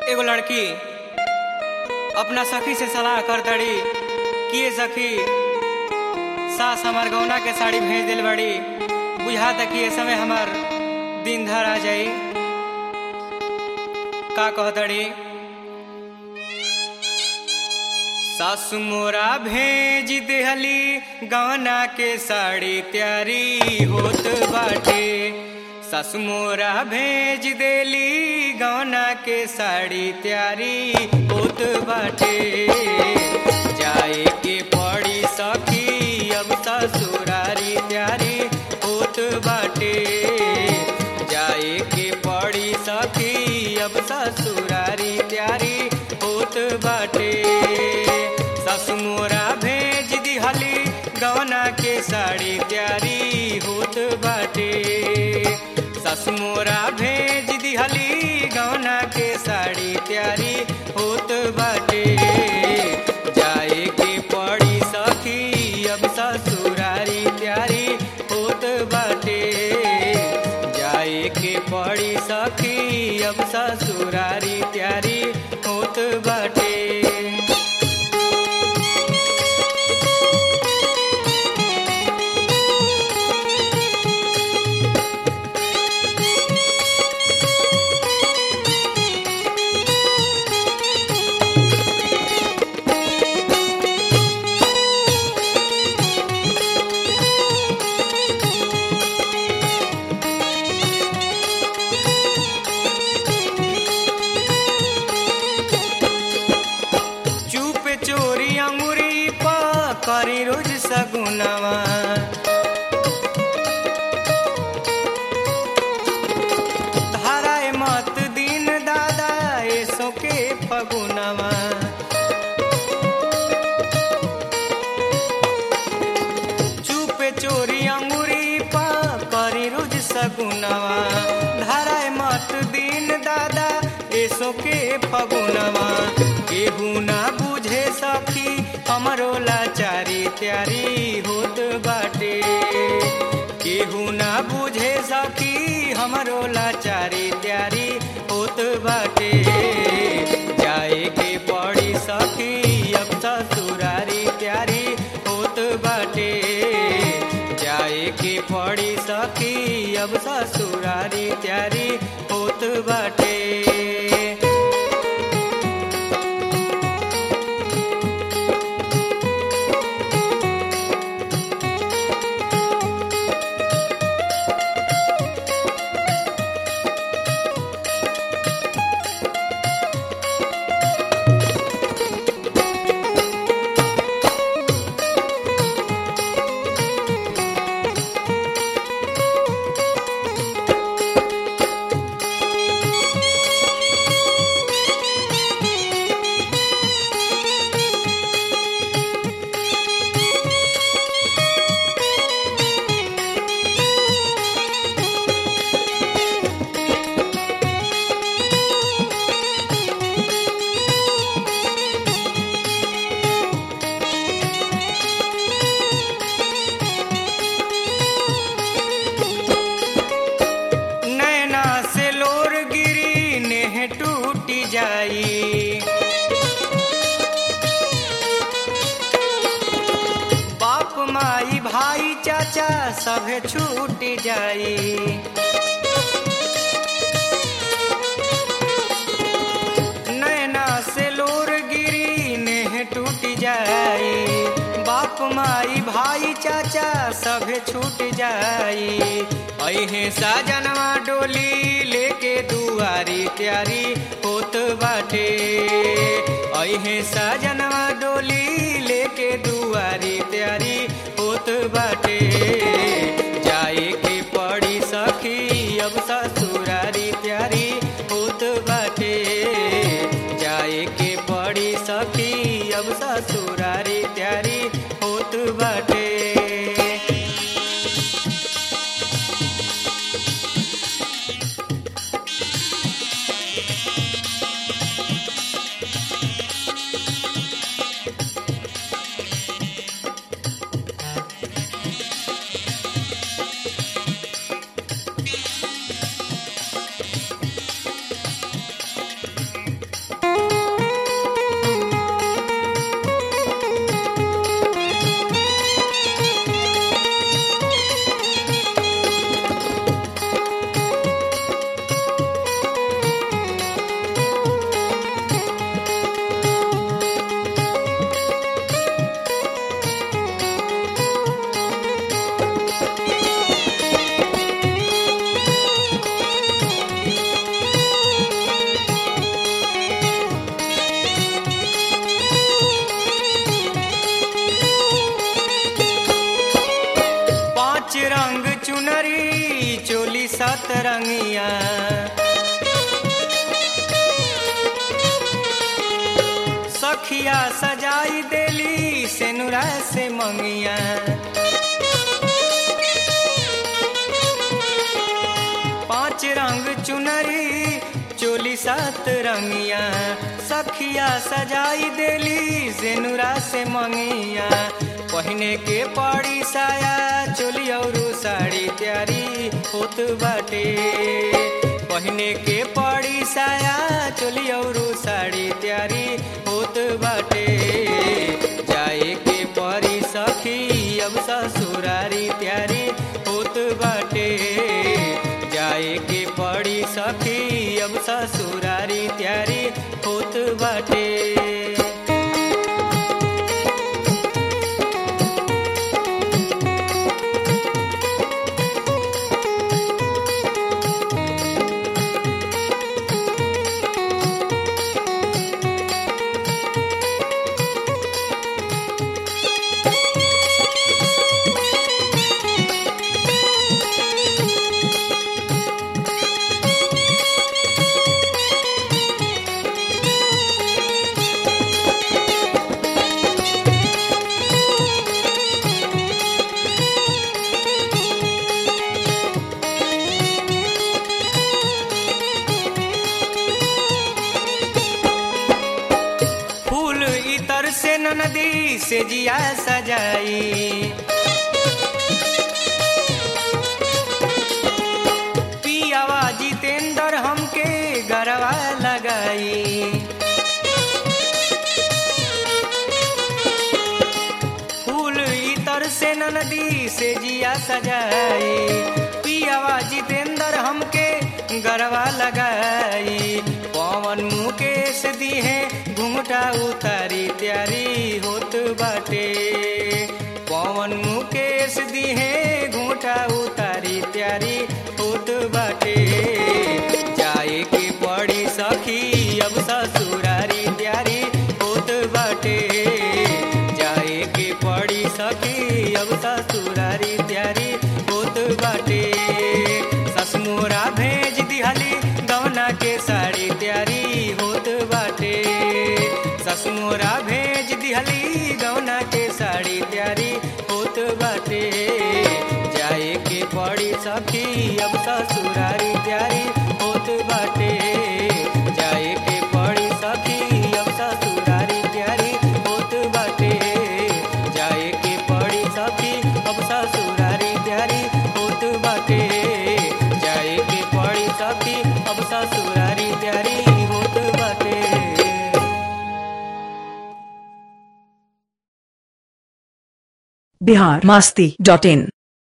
एगो लड़की अपना सखी से सलाह कर दड़ी किए सखी सास हमार गौना के साड़ी भेज दिल बड़ी बुझा तक कि ये समय हमार दिन धर आ जाई का कह दड़ी सासु मोरा भेज देहली गौना के साड़ी त्यारी होत बाटे सासु मोरा भेज देली गौना के साड़ी त्यारी होत बाटे जाए के पड़ी सखी अब ससुरारी त्यारी होत बाटे जाए के पड़ी सखी अब ससुरारी त्यारी होत बाटे सासु मोरा भेज दिहली गवना के साड़ी त्यारी होत बाटे सासु मोरा भेज दिहली गवना के साड़ी त्यारी होत बाटे जाए के पड़ी सखी अब ससुरारी त्यारी होत बाटे जाए के पड़ी सखी अब ससुरारी त्यारी होत बाटे चुप चोरी अंगुरी पा करी रोज सगुनवा धाराए मत दिन दादा ऐसो के फगुनवा चुप चोरी अंगुरी पा करी रोज सगुनवा धाराए मत दिन दादा ऐसो के फगुनवा केहू ना बुझे सखी हमरो लाचारी त्यारी होत बाटे केहू ना बुझे सखी हमरो लाचारी त्यारी होत बाटे जाए के पड़ी सखी अब ससुरारी त्यारी होत बाटे जाए के पड़ी सखी अब ससुरारी त्यारी होत बाटे नैना से लोर गिरी नेह टूट जाई बाप माई भाई चाचा सभे छूट जाई नैना से लोर गिरी नेह टूट जाई बाप माई भाई चाचा सभे छूट जाई अहे साजनवा डोली लेके दुआरी त्यारी होत बाटे अहे साजनवा डोली लेके दुआरी त्यारी होत बाटे जाए के पड़ी सखी अब ससुरारी त्यारी होत बाटे जाए के पड़ी सखी अब ससुरारी त्यारी होत बाटे सतरंगिया सखिया सजाई देली सेनुरा से मंगिया पांच रंग चुनरी चोली सात रंगिया सखिया सजाई देली सेनुरा से मंगिया पहने के पड़ी साया चोली और साड़ी त्यारी होत बाटे पहने के पड़ी साया चोली और साड़ी त्यारी होत बाटे जाए के परी सखी अब ससुरारी त्यारी होत बाटे जाए के पड़ी सखी अब ससुरारी त्यारी होत बाटे फूल इतर से नदी से जिया सजाई पियावा जितेंद्र हमके गरवा लगाई फूल इतर से नदी से जिया सजाई पियावा जितेंद्र हमके गरवा लगाई पवन मुकेश दी है घुंघटा उतारी त्यारी होत बाटे पवन मुकेश दी है घुंघटा उतारी त्यारी होत बाटे जाए के पड़ी सखी अब ससुरारी त्यारी होत बाटे जाए के पड़ी सखी अब ससुरारी त्यारी होत बाटे ससमोरा भेज दिहली गवना के साड़ी त्यारी होत बाटे ससमोरा भेज दिहली गवना के साड़ी त्यारी होत बाटे जाए के पड़ी सखी अब ससुरारी त्यारी होत बाटे जाए के पड़ी सखी अब ससुरारी त्यारी होत बाटे जाए के पड़ी सखी अब ससुरारी त्यारी होत बाटे जाए के पड़ी सखी अब ससुरारी त्यारी होत बाटे बिहार मस्ती डॉट इन